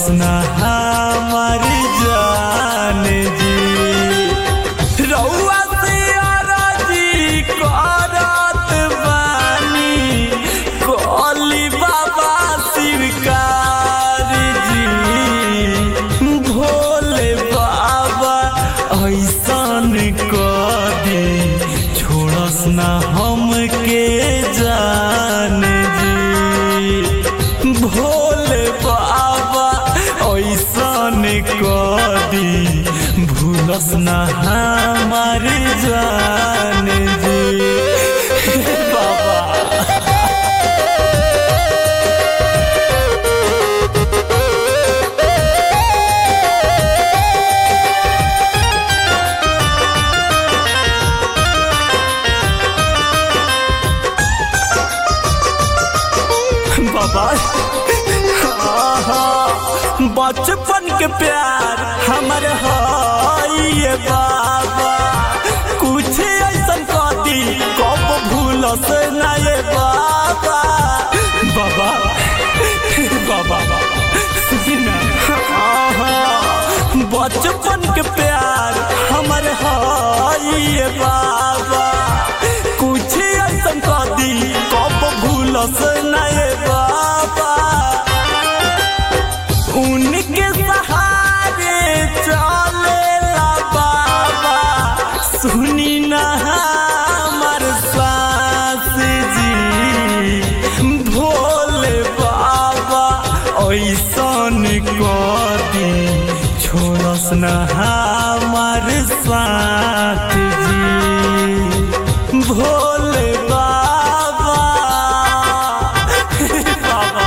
छोड़स ना हमार जान जी रउआ से अरजी करत बानी कली बाबा शिवकार जी भोले बाबा ऐसन कदी छोड़स ना हमके जान जी भोले बाबा ऐसन कदी भूलस ना हमार जान जी बाबा बाबा आहा, बचपन के प्यार हमर है बाबा कुछ ऐसन कदी कब भूलस ना ये बाबा बाबा बाबा सुनी ना आहा, बचपन के प्यार हमर है बाबा कुछ ऐसन कदी कब भूलस ना ये बाबा उनके सहारे चलेला बाबा सुनी ना हमर सास जी भोले बाबा ऐसन कदी छोड़स ना हमार साथ जी भोले बाबा बाबा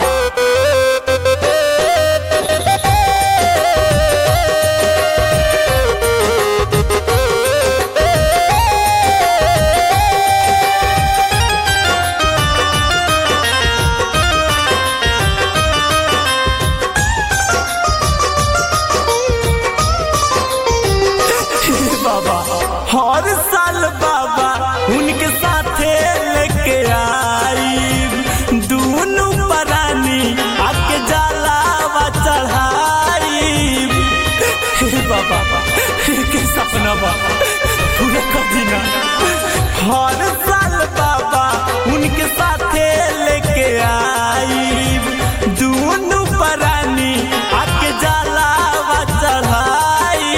बाबा हर साल बाबा उनके साथे लेके आई दोनों परानी आके जलावा चढ़ाई बाबा के सपना बा पूरा कभी ना हर साल बाबा उनके साथे लेके आई दोनों परानी आके जलावा चढ़ाई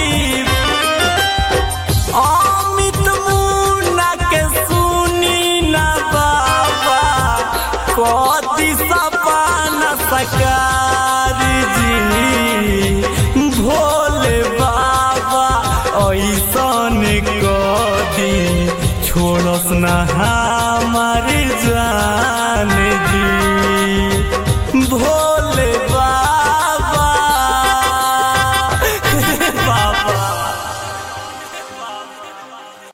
अमित मुन्ना के सुनी ना बाबा कति सपना सकार जी भोले बाबा ऐसन कदी छोड़स ना हमार जान